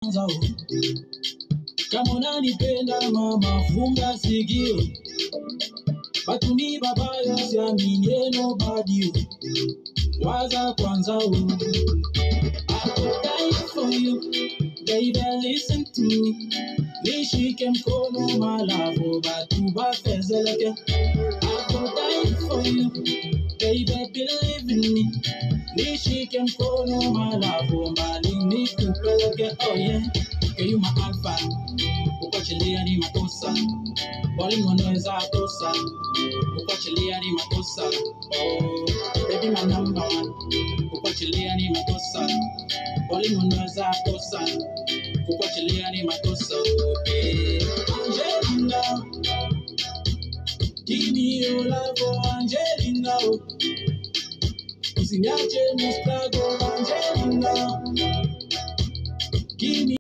kwanza oh. Kama unanipenda mama, funga sikio. Batumi babaya, siaminie nobody oh. Waza kwanza oh. I could die for you, baby, listen to me. Nishike mkono malavu, batuba fezeleke. I could die for you, baby, believe in me. Nishike mkono malavu, mbali nikupeleke. Oh yeah, okay, you my alpha. Kukuachilia ni makosa, walimu wanaweza kosa. Kukuachilia ni makosa. Oh, baby my number one. Kukuachilia ni makosa, walimu wanaweza kosa. Kukuachilia ni makosa. Okay. Angelina, give me your love, oh Angelina. Usiniache mustago, Angelina. Give me